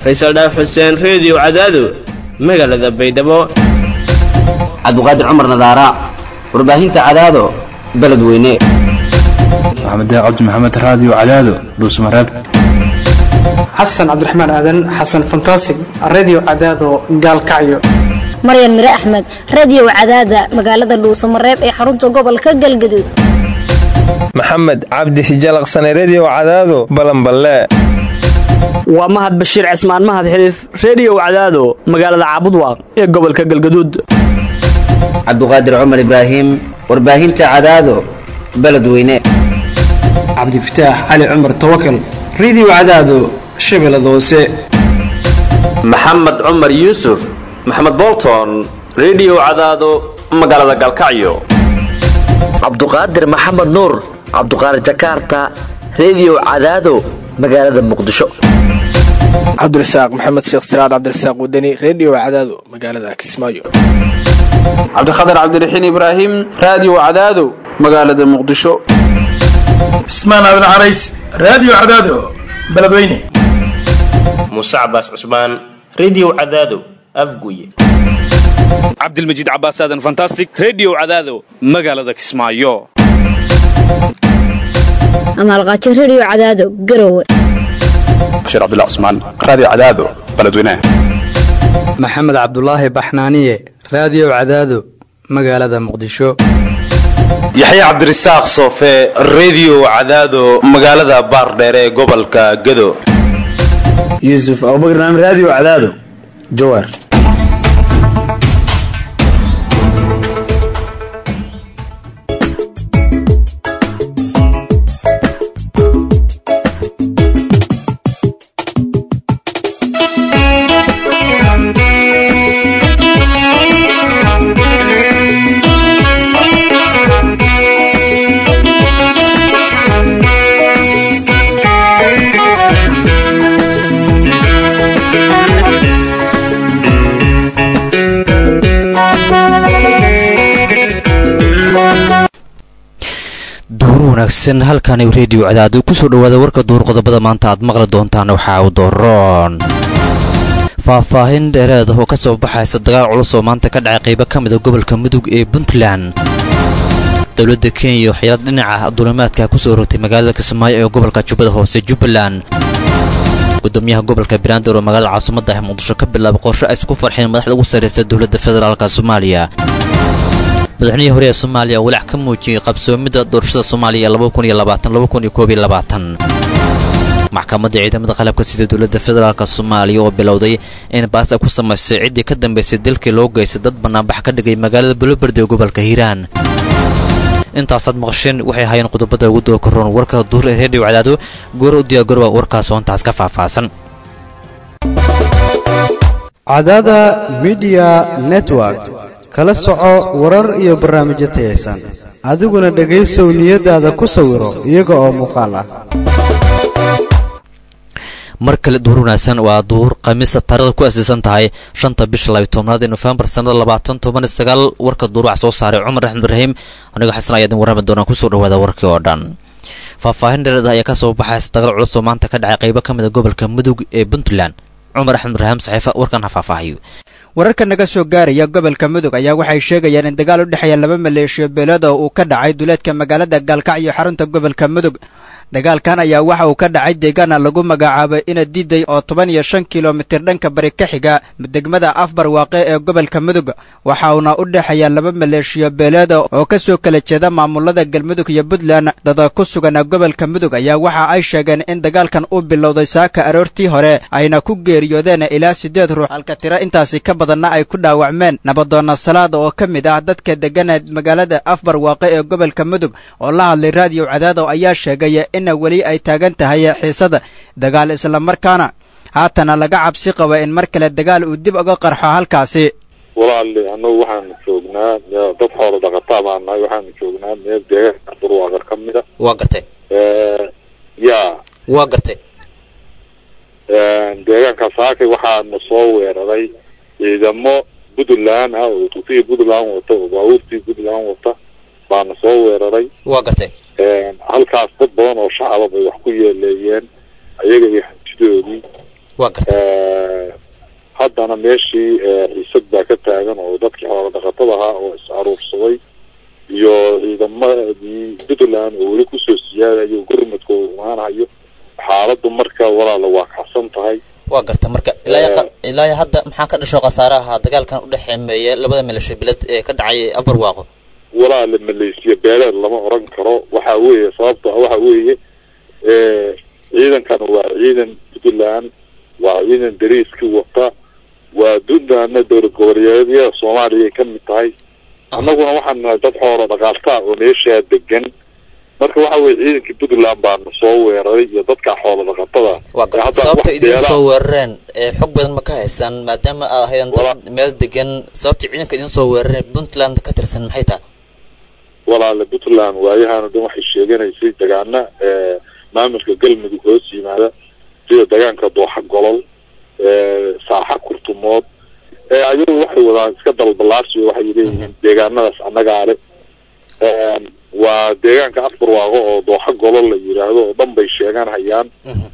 faysal dhaaf xuseen reediyo cadaado magaalada baydhabo cabdiqaadir cumar nadaara warbaahinta cadaado beledweyne maxamed cabdi maxamed raadiyo cadaado dhuusmareeb xasan cabdiraxmaan aadan xasan fantasig redio cadaado gaalkacyo maryan mire axmed radiyow cadaada magaalada dhuusamareeb ee xarunta gobolka galgaduud maxamed cabdi hijalaqsane rediyo cadaado balanballe waa mahad bashiir cismaan mahad xiliif rediyow cadaado magaalada caabudwaaq ee gobolka galgaduud cabdiqaadir cumar ibraahim warbaahinta cadaado beledweyne cabdifataax cali cumar tawakal redio cadaado shabeellada hoose maxamed cumar yuusuf maxamed bolton rediyo cadaado magaalada galkacyo cabduqaadir maxamed nuur cabduqaadir jakaarta rediyo cadaado magaalada muqdisho cabdirasaaq maxamed sheekh siraad cabdirasaaq wadani rediyo cadaado magaalada kismaayo cabdikhatar cabdiraxiin ibraahim raadiyo cadaado magaalada muqdisho cismaan aadan carays raadiyo cadaado beledweyne muuse cabaas cusmaan rediyo cadaado afguye cabdilmajiid cabaas aadan fantastic rediyo cadaado magaalada kismaayo amaalqaajo rediyo cadaado garowe bashiir cabdilla cusmaan raadiyo cadaado beledweyne maxamed cabdulaahi baxnaaniye raadiyo cadaado magaalada muqdisho yaxya cabdirasaaq soofe rediyo cadaado magaalada baardheere ee gobolka gado yuusuf abubakar naam raadiyo cadaado jawaar wanaagsan halkan rediyo cadaado kusoo dhawaada warka duur qodobada maanta aad maqli doontaan waxaa u doroon faahfaahin dheereed oo ka soo baxaysa dagaal culus oo maanta ka dhacay qaybo ka mida gobolka mudug ee puntland dowladda kenya waxyaelad dhinaca dulimaadka kusoo rogtay magaalada kismaayo ee gobolka jubbada hoose jubbaland gudoomiyaha gobolka banaadir oo magaalada caasimadda ah muqdisho ka bilaabay qorshe ay isku farxeen madaxda ugu sarraysa dowladda federaalka soomaaliya madaxweynihii hore ee soomaaliya walaac ka muujiyey qabsoomidda doorashada soomaaliya maxkamadda ciidamada qalabka sida dowladda federaalk soomaaliya oo bilowday in baas ay ku samaysay ciddii ka dambaysay dalkii loo geystay dad bannaanbax ka dhigay magaalada buloberde ee gobolka hiiraan intaasaad maqasheen waxay ahaayeen qodobada ugu doo karoon warka duur ee reediyo cadaado goor u diyaagoroba warkaas oo intaas ka faahfaahsan cadaada midiya network kala soco warar iyo barnaamijyo tayaysan adiguna dhegaysow niyadaada ku sawiro iyaga oo muuqaal ah mar kale duur wanaagsan waa duur khamiisa taarikhda ku aasaysan tahay shanta bisha labiy tobnaad ee nofembar sannada labaatan toban iyo sagaal warka duur wax soo saaray cumar axmed ibraahim anigoo xasan ayaa idin warrami doonaa kusoo dhawaada warkii oo dhan faahfaahin dhereed ayaa ka soo baxaysa dagaal culus oo maanta ka dhacay qaybo ka mid a gobolka mudug ee puntland cumar axmed ibraahim saxiifa warkan ha faahfaahiyo wararka naga soo gaaraya gobolka mudug ayaa waxay sheegayaan in dagaal u dhexeeya laba maleeshiyo beelood oo uu ka dhacay duleedka magaalada gaalkacyo xarunta gobolka mudug dagaalkan ayaa waxa uu ka dhacay deegaana lagu magacaabay ina diiday oo toban iyo shan kilomitir dhanka bari ka xiga degmada afbar waaqe ee gobolka mudug waxa uuna u dhexeeya laba maleeshiyo beeleed oo ka soo kala jeeda maamulada galmudug iyo puntland dada ku sugan gobolka mudug ayaa waxa ay sheegeen in dagaalkan uu bilowday saaka aroortii hore ayna ku geeriyoodeen ilaa siddeed ruux halka tiro intaasi ka badanna ay ku dhaawacmeen nabadoonna salaada oo ka mid ah dadka deggana magaalada afbar waaqe ee gobolka mudug oo la hadlay raadiyo cadaado ayaa sheegay ina weli ay taagan tahay xiisada dagaal islamarkaana haatana laga cabsi qaba in mar kale dagaal uu dib uga qarxo halkaasi walaali annagu waxaanu joognaa dad xoolo dhaqataa baan nahay waxaanu joognaa meel deegaanka burwaaqar ka mida waa gartay ya waa gartay deegaanka saakay waxaanu soo weeraray ciidamo puntland ah oo tusiga puntland wata oo baabuurtii puntland wata baana soo weeraray waa gartay halkaas dad badan oo shacaba bay wax ku yeeleeyeen ayaga iyo hantidoodii waa garta haddana meeshii xiisad baa ka taagan oo dadkii xoola dhaqatada ahaa oo is aruursaday iyo ciidamadii puntland oo weli kusoo siyaadayo gurmadka oo imaanayo xaaladdu marka walaala waa kacsan tahay waa garta marka ilaa ilaa hadda maxaa ka dhasho khasaaraha dagaalkan u dhexeemeeya labada milasho bilad ee ka dhacay abarwaaqo walaala malaysiya beeleed lama oran karo waxa weeye sababto waxa weeye ciidankan waa ciidan puntland waa ciidan dariiskii wata waa puntlandna dowlad goboleedyada soomaaliya ka mid tahay annaguna waxaan nahay dad xoolo dhaqaaltaa oo meeshaa degan marka waxa weye ciidankii puntland baana soo weeraray iyo dadka xoolo dhaqatada waa garta sababta idin soo weerareen xog badan ma ka haysaan maadaama aad ahaydeen dad meel degan sababta ciidanka idin soo weerareen puntland ka tirsan maxay tahay walaale puntland waayahaana dhan waxay sheeganaysay dagaana maamulka galmudug hoos yimaada sida degaanka dooxa golol saaxa kurtumood ayagu waxay wadaan iska dalbalaarsi waxay leeyihiin deegaanadaas annagaa le waa deegaanka afbarwaaqo oo dooxa golol la yiraahdo oo dhan bay sheegan hayaan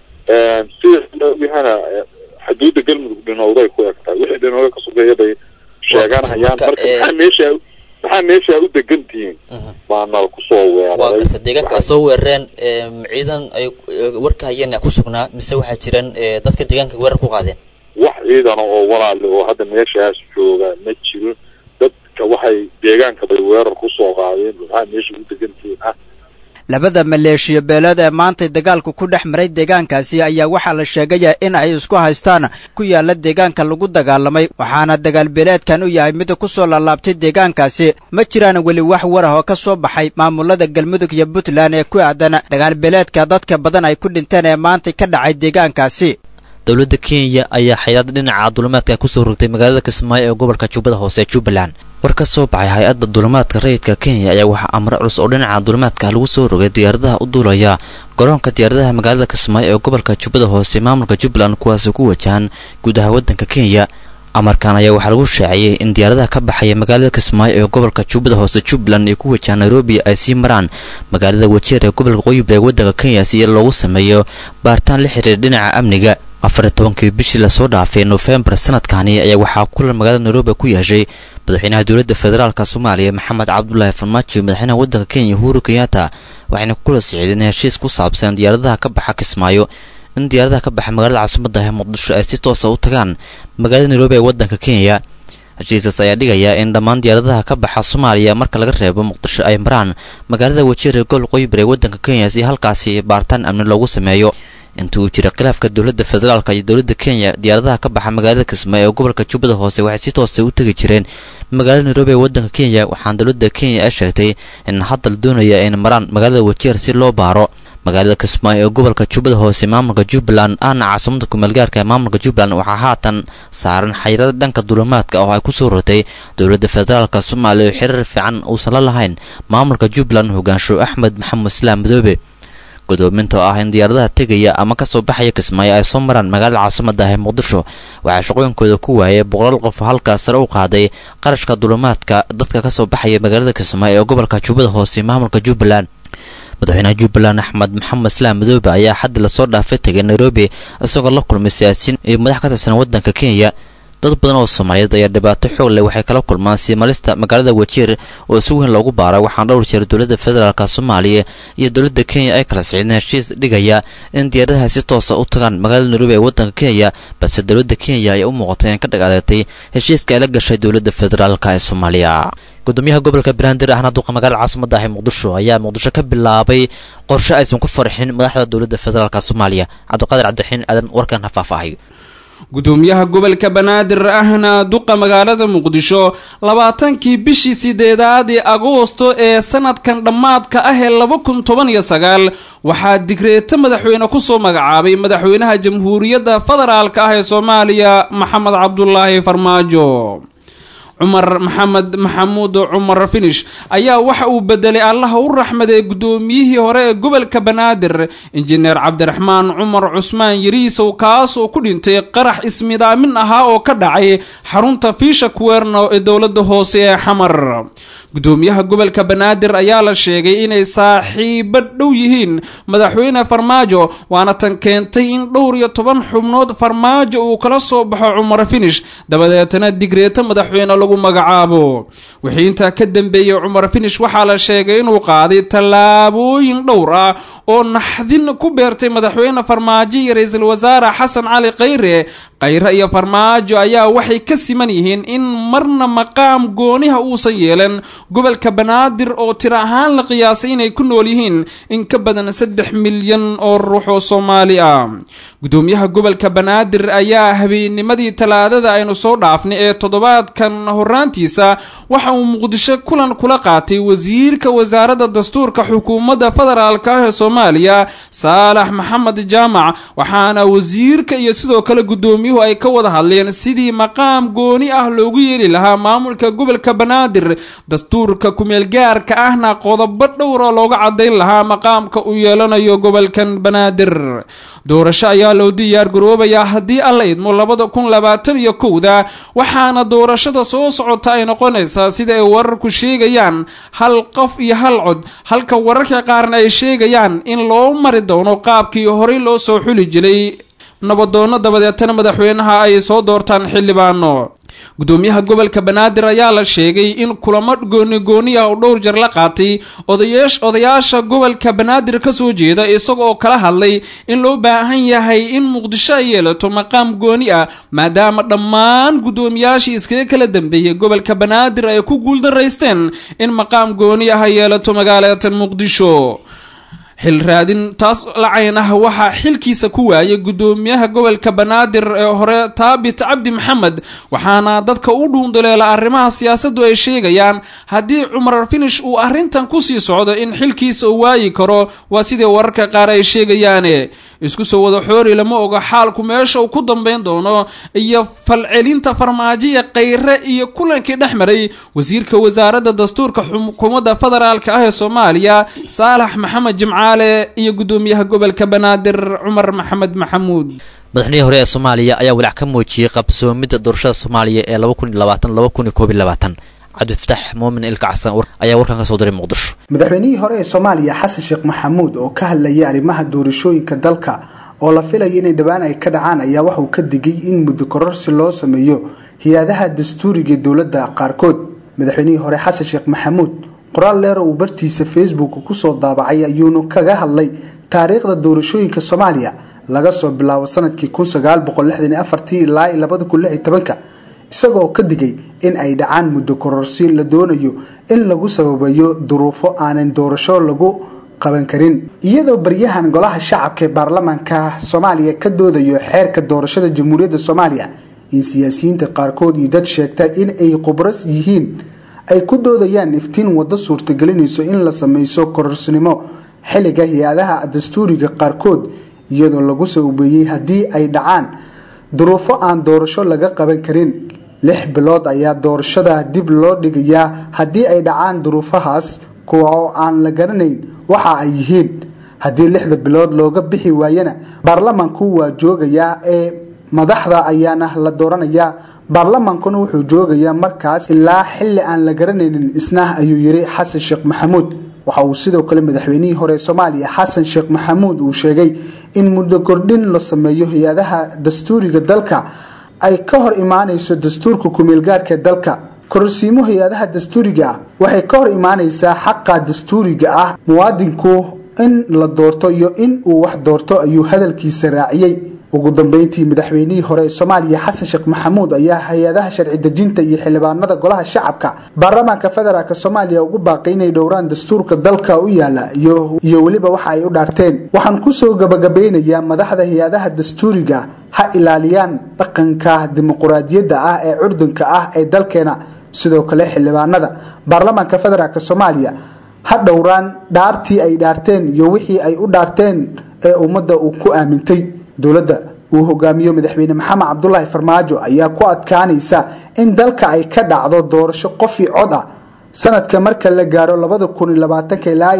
sida yahana xuduudda galmudug dhinowday ku eg tahay wixii dhinowda ka sokeeya bay sheegan hayaan marka maxaa meesha maxaa meesha u degan tihiin baana kusoo waa weeraray garta deegaanka ay soo weerareen ciidan ay warka hayeen ku sugnaa mise waxaa jiraan dadka deegaanka weerar ku qaadeen wax ciidana oo walaale oo hadda meeshaas jooga ma jiro dadka waxay deegaanka bay weerar kusoo qaadeen maxaa meesha u degan tihiin ah labada maleeshiya beeleed ee maantay dagaalku ku dhex maray deegaankaasi ayaa waxaa la sheegaya in ay isku haystaan ku yaala deegaanka lagu dagaalamay waxaana dagaal beeleedkan u yahay mid ku soo laalaabtay deegaankaasi ma jiraan weli wax war ah oo ka soo baxay maamulada galmudug iyo puntland ee ku aadan dagaal beeleedka dadka badan ay ku dhinteen ee maantay ka dhacay deegaankaasi dowladda kenya ayaa xayiraad dhinaca dulimaadka kusoo rogtay magaalada kismaayo ee gobolka jubbada hoose ee jubbaland war ka soo baxay hay-adda dulimaadka rayidka kenya ayaa waxaa amre culus oo dhinaca dulimaadka lagu soo rogay diyaaradaha u duulaya garoonka diyaaradaha magaalada kismaayo ee gobolka jubbada hoose maamulka jubbaland kuwaasoo ku wajahan gudaha waddanka kenya amarkan ayaa waxaa lagu shaaciyey in diyaaradaha ka baxaya magaalada kismaayo ee gobolka jubbada hoose jubbaland ay ku wajahaan nairobi ay sii maraan magaalada wajeer ee gobolka qoyib ee waddanka kenya si loogu sameeyo baaritaan la xiriira dhinaca amniga afar iyo tobankii bishii lasoo dhaafay nofembar sanadkani ayaa waxaa kulan magaalada nairobi ku yeeshay madaxweynaha dowladda federaalk soomaaliya maxamed cabdulaahi farmaajo iyo madaxweynaha waddanka kenya uhuru kenyatta waxayna kula socdeen heshiis ku saabsan diyaaradaha ka baxa kismaayo in diyaaradaha ka baxa magaalada caasimadda ee muqdisho ay si toosa u tagaan magaalada nairobi ee waddanka kenya heshiiskaas ayaa dhigaya in dhammaan diyaaradaha ka baxa soomaaliya marka laga reebo muqdisho ay maraan magaalada wajeer ee gol qoybar ee waddanka kenya si halkaasi baaritaan amni loogu sameeyo inta uu jiray khilaafka dowladda federaalk iyo dowladda kenya diyaaradaha ka baxa magaalada kismaayo ee gobolka jubbada hoose waxay si toosa u tegi jireen magaalada nairobi ee waddanka kenya waxaana dowladda kenya ay sheegtay in hadda la doonaya in maraan magaalada wajeer si loo baaro magaalada kismaayo ee gobolka jubbada hoose maamulka jubbaland ahna caasimada kumeelgaarka ee maamulka jubbaland waxaa haatan saaran xayirada dhanka dulimaadka oo ay kusoo rotay dowladda federaalk soomaaliya oo xiriir fiican uusan la lahayn maamulka jubbaland hogaansho axmed maxamed islaam madoobe gudoominta oo ah in diyaaradaha tegaya ama kasoo baxaya kismaayo ay soo maraan magaalada caasimada ah ee muqdisho waxaa shaqooyinkooda ku waayay boqolaal qof halkaas sare u qaaday qarashka dulimaadka dadka kasoo baxaya magaalada kismaayo ee gobolka jubbada hoose maamulka jubbaland madaxweynaha jubbaland axmed maxamed islaam madoobe ayaa xaddi lasoo dhaafay tegay nairobi isagoo la kulmay siyaasiyiin iyo madax ka tirsan waddanka kenya dad badan oo soomaaliyeed ayaa dhibaato xoog leh waxay kala kulmaan siimalista magaalada wajeer oo si weyn loogu baaray waxaana dhowr jeer dowladda federaalk soomaaliya iyo dowladda kenya ay kala socdeen heshiis dhigaya in diyaaradaha si toosa u tagaan magaalada nairobi ee waddanka kenya balse dowladda kenya ayaa u muuqatay in ka dhag adeegtay heshiiska ay la gashay dowladda federaalk ee soomaaliya gudoomiyaha gobolka banaadir ahna duqa magaalada caasimada ah ee muqdisho ayaa muqdisho ka bilaabay qorshe aysan ku farxin madaxda dowladda federaalk soomaaliya cabdiqaadir cabdiraxiin aadan warkan ha faahfaahayo gudoomiyaha gobolka banaadir ahna duqa magaalada muqdisho labaatankii bishii sideedaad ee agoosto ee sanadkan dhammaadka ah ee laba kun toban iyo sagaal waxaa digreeto madaxweyne kusoo magacaabay madaxweynaha jamhuuriyadda federaalk ah ee soomaaliya maxamed cabdulaahi farmaajo cumar maxamed maxamuud cumar finish ayaa waxa uu bedelay allaha u raxmaday guddoomiyihii hore ee gobolka banaadir injineer cabdiraxmaan cumar cusmaan yariisow kaas oo ku dhintay qarax ismidaamin ahaa oo ka dhacay xarunta fiisha kuweerno ee dowladda hoose ee xamar gudoomiyaha gobolka banaadir ayaa la sheegay inay saaxiibo dhow yihiin madaxweyne farmaajo waana tan keentay in dhowr iyo toban xubnood farmaajo uu kala soo baxo cumar finish dabadeetana digreeto madaxweyne lagu magacaabo wixii intaa ka dambeeyey cumar finish waxaa la sheegay inuu qaaday tallaabooyin dhowr ah oo naxdin ku beertay madaxweyne farmaajo iyo ra-iisul wasaare xasan cali khayre khayre iyo farmaajo ayaa waxay ka siman yihiin in marna maqaam gooniha uusan yeelan gobolka banaadir oo tiro ahaan la qiyaasay inay ku nool yihiin in ka badan saddex milyan oo ruux oo soomaali ah gudoomiyaha gobolka banaadir ayaa habeennimadii talaadada aynu soo dhaafnay ee toddobaadkan horaantiisa waxa uu muqdisho kulan kula qaatay wasiirka wasaaradda dastuurka xukuumadda federaalk ah ee soomaaliya saalax maxamed jaamac waxaana wasiirka iyo sidoo kale gudoomiyuhu ay ka wada hadleen sidii maqaam gooni ah loogu yeeli lahaa maamulka gobolka banaadir dastuurka kumeelgaarka ahna qodobo dhowra looga cadayn lahaa maqaamka uu yeelanayo gobolkan banaadir doorasho ayaa loo diyaar garoobayaa haddii alla idmo labada kun labaatan iyo kowda waxaana doorashada soo socota ay noqonaysaa sida ay wararku sheegayaan hal qof iyo hal cod halka wararka qaarna ay sheegayaan in loo mari doono qaabkii horey loo soo xuli jiray nabadoonno dabadeetana madaxweynaha ay soo doortaan xildhibaano gudoomiyaha gobolka banaadir ayaa la sheegay in kulamo goonigooni ah oo dhowr jar la qaatay odayaasha gobolka banaadir ka soo jeeda isagoo kala hadlay in loo baahan yahay in muqdisho ay yeelato maqaam gooni ah maadaama dhammaan gudoomiyaashii iskaga kala dambeeyey gobolka banaadir ay ku guuldaraysteen in maqaam gooni ah ay yeelato magaalada muqdisho xil raadin taas lacayn ah waxaa xilkiisa ku waayay gudoomiyaha gobolka banaadir ee hore taabit cabdi maxamed waxaana dadka u dhuundaleela arrimaha siyaasaddu ay sheegayaan haddii cumar finish uu arrintan kusii socdo in xilkiisa uu waayi karo waa sidai wararka qaar ay sheegayaane isku soo wada xoori lama oga xaalku meesha uu ku dambayn doono iyo falcelinta farmaajoya khayre iyo kulankii dhex maray wasiirka wasaaradda dastuurka xukuumadda federaalka ah ee soomaaliya saalax maxamed jimcaale iyo gudoomiyaha gobolka banaadir cumar maxamed maxamuud madaxnihii hore ee soomaaliya ayaa walaac ka muujiyey qabsoomidda doorashada soomaaliya ee cabdifataax muumin ilkacsan ayaa warkan ka soo diray muqdisho madaxweynihii hore ee soomaaliya xasan sheekh maxamuud oo ka hadlayay arrimaha doorashooyinka dalka oo la filaya inay dhowaan ay ka dhacaan ayaa waxauu ka digay in muddo kororsi loo sameeyo hay-adaha dastuuriga dowladda qaarkood madaxweynihii hore xasan sheekh maxamuud qoraal leer uu bartiisa facebook kusoo daabacay ayuuna kaga hadlay taariikhda doorashooyinka soomaaliya laga soo bilaabo sanadkii ilaa isagoo ka digay in ay dhacaan muddo kororsi la doonayo in lagu sababayo duruufo aanan doorasho lagu qaban karin iyadoo baryahan golaha shacabka ee baarlamaanka soomaaliya ka doodayo xeerka doorashada jamhuuriyadda soomaaliya in siyaasiyiinta qaarkood iyo dad sheegta in ay khubras yihiin ay ku doodayaan iftiin waddo suurtagelinayso in la sameyso kororsinimo xilliga hay-adaha dastuuriga qaarkood iyadoo lagu sababeeyey haddii ay dhacaan duruufo aan doorasho laga qaban karin lix bilood ayaa doorashada dib loo dhigayaa haddii ay dhacaan duruufahaas kuwa oo aan la garanayn waxa ay yihiin haddii lixda bilood looga bixi waayana baarlamaanku waa joogayaa ee madaxda ayaana la dooranayaa baarlamaankuna wuxuu joogayaa markaas ilaa xilli aan la garanaynin isna ayuu yiri xasan sheekh maxamuud waxa uu sidoo kale madaxweynihii hore soomaaliya xasan sheekh maxamuud uu sheegay in muddo kordhin la sameeyo hay-adaha dastuuriga dalka ay ka hor imaanayso dastuurka kumeelgaarka dalka kororsiimo hay-adaha dastuuriga ah waxay ka hor imaanaysaa xaqa dastuuriga ah muwaadinku in la doorto iyo in uu wax doorto ayuu hadalkiisa raaciyey ugu dambeyntii madaxweynihii hore ee soomaaliya xasan sheekh maxamuud ayaa hay-adaha sharci dejinta iyo xildhibaanada golaha shacabka baarlamaanka federaalk soomaaliya ugu baaqay inay dhowraan dastuurka dalka u yaala iyo weliba waxa ay u dhaarteen waxaan kusoo gabagabeynayaa madaxda hay-adaha dastuuriga ha ilaaliyaan dhaqanka dimuquraadiyadda ah ee curdunka ah ee dalkeena sidoo kale xildhibaanada baarlamaanka federaalk soomaaliya ha dhowraan dhaartii ay dhaarteen iyo wixii ay u dhaarteen ee ummadda uu ku aamintay dowladda uu hogaamiyo madaxweyne maxamed cabdulaahi farmaajo ayaa ku adkaanaysa in dalka ay ka dhacdo doorasho qofi cod ah sanadka marka la gaaro ilaa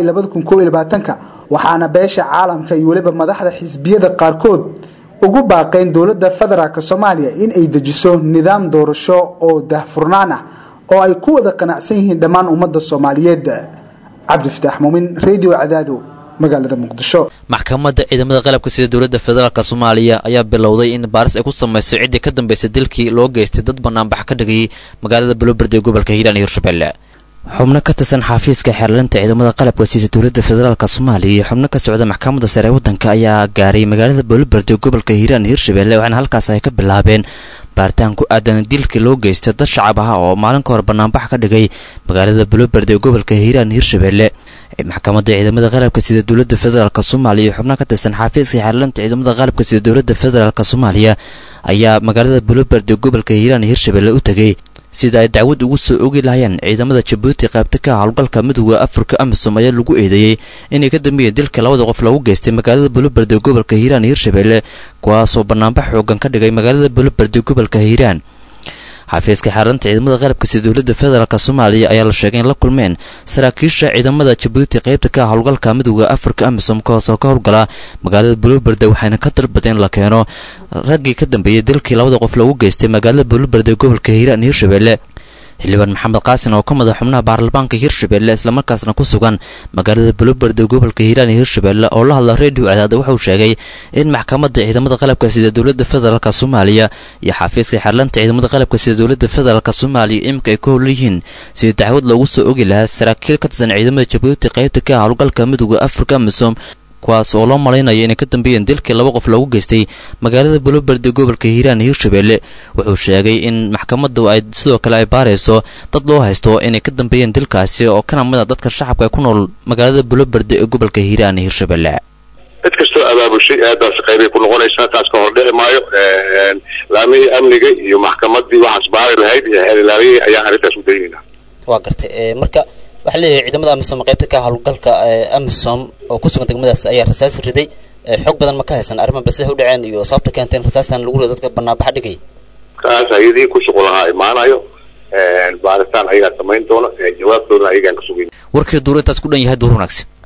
waxaana beesha caalamka iyo weliba madaxda xisbiyada qaarkood ugu baaqeen dowladda federaalk soomaaliya in ay dejiso nidaam doorasho oo daahfurnaan ah oo ay ku wada qanacsan yihiin dhammaan ummadda soomaaliyeed cabdifataax muumin radio cadaado magaalada muqdisho maxkamadda ciidamada qalabka sida dowladda federaalk soomaaliya ayaa bilowday in baaris ay ku samayso ciddii ka dambeysay dilkii loo geystay dad banaanbax ka dhigayay magaalada buloberde ee gobolka hiiraan iyo hirshabelle xubno ka tirsan xafiiska xeerlinta ciidamada qalabka sida dowladda federaalk soomaaliya iyo xubno ka socda maxkamadda sare ee waddanka ayaa gaaray magaalada buloberde ee gobolka hiiraan iyo hirshabelle waxaana halkaas ay ka bilaabeen baaritaan ku aadan dilkii loo geystay dad shacab ah oo maalin ka hor banaanbax ka dhigay magaalada buloberde ee gobolka hiiraan iyo hirshabelle maxkamadda ciidamada qalabka sida dowladda federaalk soomaaliya iyo xubno ka tirsan xafiiska xeerlinta ciidamada qalabka sida dowladda federaalk soomaaliya ayaa magaalada buloberde ee gobolka hiiraan iyo hirshabelle u tegay sida ay dacwad ugu soo ogi lahayeen ciidamada jabuuti qaybta ka howlgalka midooda afrika amisom ayaa lagu eedeeyey inay ka dambeeyeen dilka labada qof lagu geystay magaalada buloberde ee gobolka hiiraan iyo hirshabelle kuwaasoo banaanbax xoogan ka dhigay magaalada buloberde ee gobolka hiiraan xafiiska xeeranta ciidamada qalabka sida dowladda federaalk soomaaliya ayaa la sheegay in la kulmeen saraakiisha ciidamada jabuuti qaybta ka howlgalka midooda afrika amisom kahoosoo ka howlgala magaalada buloberde waxayna ka dalbadeen in la keeno raggii ka dambeeyey dilkii labada qof lagu geystay magaalada buloberde ee gobolka hiiraan iyo hirshabelle xildhibaan maxamed qaasin oo ka madax xubnaha baarlamaanka hirshabelle islamarkaasna ku sugan magaalada buloberde gobolka hiiraan iyo hirshabelle oo la hadla redio cadaada wuxuu sheegay in maxkamadda ciidamada qalabka sida dowladda federaalk soomaaliya iyo xafiiska xeerlanta ciidamada qalabka sida dowladda federaalk soomaaliya iminka ay ka howlan yihiin sidii dacwad loogu soo ogi lahaa saraakiil ka tirsan ciidamada jabuuti qaybta ka howlgalka midooda afrika amisom kuwaas oo loo malaynayo inay ka dambeeyeen dilkii laba qof loogu geystay magaalada buloberde gobolka hiiraan iyo hirshabelle wuxuu sheegay in maxkamaddu ay sidoo kale ay baarayso dad loo haysto inay ka dambeeyeen dilkaasi oo kana mid a dadka shacabka ku nool magaalada buloberde ee gobolka hiiraan iyo hirshabelle cid kastoo abaabushay aadaasi qaybay ku noqonaysaa taas ka hor dhici maayo laamihii amniga iyo maxkamadii waxaas baari lahayd iyo xeelilaaliyihii ayaan arrintaas u daynayna waa gartay marka waxaa leeyahay ciidamada amisom qaybta ka howlgalka amisom oo ku sugan degmadaas ayaa rasaas riday xog badan ma ka haysan arrima balse u dhaceen iyo sababta keentay in rasaastan lagu rido dadka banaanbaxa dhigay kaas ayadii ku shuqul lahaa imaanayo baaritaan ayagaa samayn doona jawaabtoodana ayagaan ka sugayn warkii duur intaas ku dhan yahay duur wanaagsan